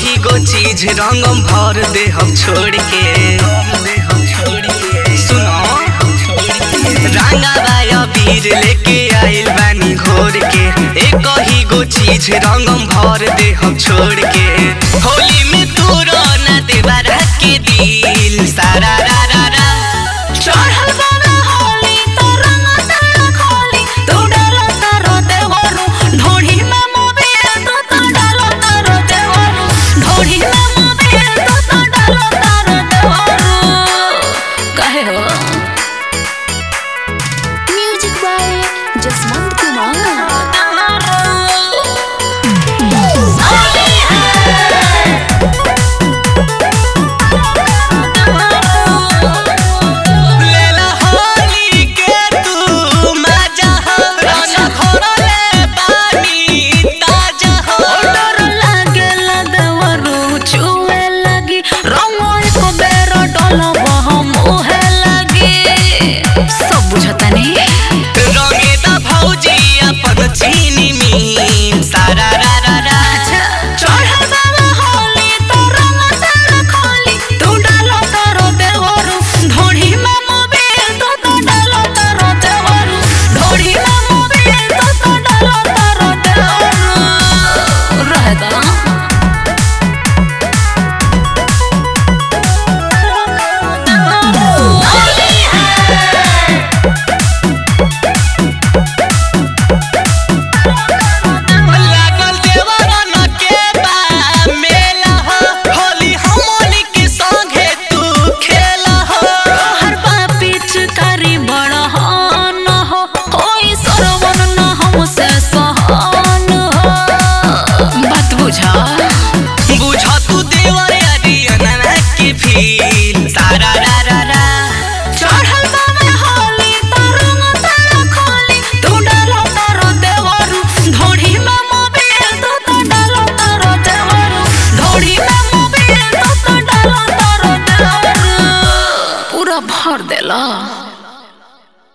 कही गो चीज रंगम भर दे हम छोड़ के सुनो रंगा बाया वीर लेके आइल बानी घोर के एक ही गो चीज रंगम भर दे हम छोड़ के होली